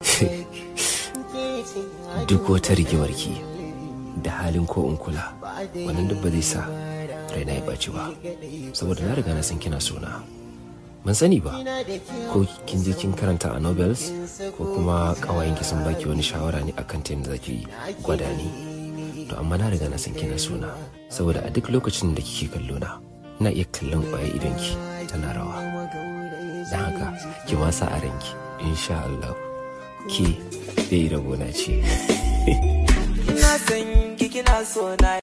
duk wata rigimarki da halin ko in kula wannan duk ba zai sa raina ya ɓaci ba saboda na riga na san kina sona ban sani ba ko kin je kin karanta a novels ko kuma ƙawayenki sun baki wani shawara ne akan ta yadda zaki gwada ni to amma na riga na san kina sona saboda a duk lokacin da kike kallo na ina iya kallon ƙwaye idonki tana rawa don haka ki wasa a ranki insha Allah ki dai rabona ce Ina san ki kina so na